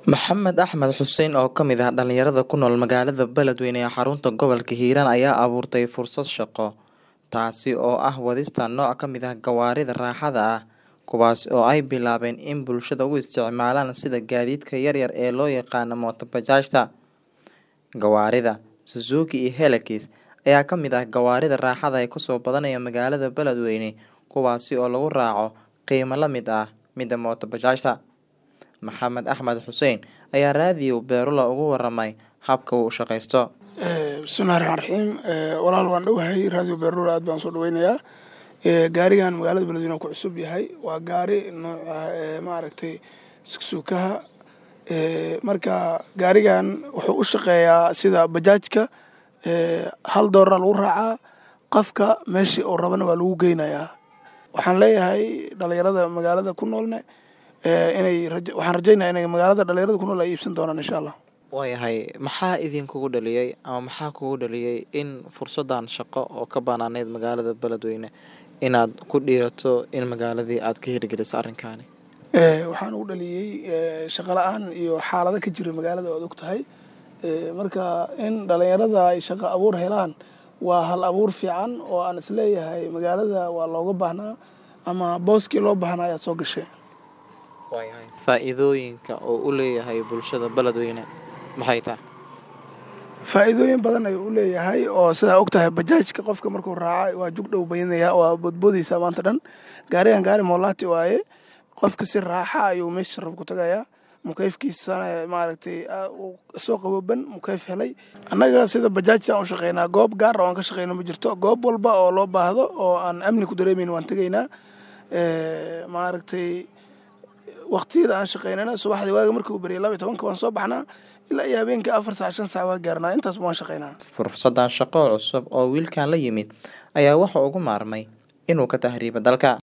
Maxamed Axmed Xuseen oo ka mid ah dhalinyarada ku nool magaalada Beledweyne ee xarunta gobolka Hiiraan ayaa abuurtay fursad shaqo, taasi oo ah wadista nooc ka mid ah gawaarida raaxada ah, kuwaas oo ay bilaabeen in bulshada u isticmaalaan sida gaadiidka yaryar ee loo yaqaan mooto bajaajta. Gawaarida Suzuki iyo Hilux ayaa ka mid ah gawaarida raaxada ee kusoo badanaya magaalada Beledweyne kuwaasi oo lagu raaco qiimo la mid ah midda mooto bajaajta. Maxamed Axmed Xuseen ayaa raadiyo Beerula uga waramay habka uu u shaqeysto. bismillahi raxmaan raxiim walaal waan dhowahay raadiyo beerula aad baan soo dhaweynayaa gaarigan magaalada beledweyne ku cusub yahay waa gaari nooca maaragtay sugsukaha marka gaarigan wuxuu u shaqeeyaa sida bajaajka hal doolara lagu raacaa qofka meeshii uu rabana waa lagu geynayaa waxaan leeyahay dhalinyarada magaalada ku noolne inay waxaan rajaynaya inay magaalada dhalinyarada ku nool ay iibsan doonaan insha allah waayahay maxaa idinkugu dhaliyey ama maxaa kugu dhaliyey in fursadan shaqo oo ka banaaneyd magaalada beledweyne inaad ku dhiirato in magaaladii aad ka hirgeliso arrinkaani waxaan ugu dhaliyey shaqo la-aan iyo xaalado ka jira magaalada oad og tahay marka in dhalinyarada ay shaqo abuur helaan waa hal abuur fiican oo aan isleeyahay magaalada waa looga baahnaa ama booskii loo baahnaa ayaad soo gashay waayahay faa-iidooyinka oo u leeyahay bulshada beledweyne maxay tahay faa-iidooyin badan ayuu u leeyahay oo sidaa og tahay bajaajka qofka markuu raaca waa jug dhow bayanaya waa boodboodaysaa maanta dhan gaarigan gaari moolaati waaye qofka si raaxa ayuu meesha rab ku tagayaa mukeyfkiisana maaragtay soo qabooban mukeyf helay annaga sida bajaajta aan u shaqeynaa goob gaar oo aan ka shaqeyno ma jirto goob walba oo loo baahdo oo aan amni ku dareemeyn waan tegaynaa maaragtay waqtiyada aan shaqeynana subaxdii waaga markii uu beriyay laba iyo tobanka waan soo baxnaa ilaa iyo habeenkii afar saac shan saac waa gaarnaa intaasba waan shaqeynaa fursadan shaqo cusub oo wiilkan la yimid ayaa waxa ugu maarmay inuu ka tahriibo dalka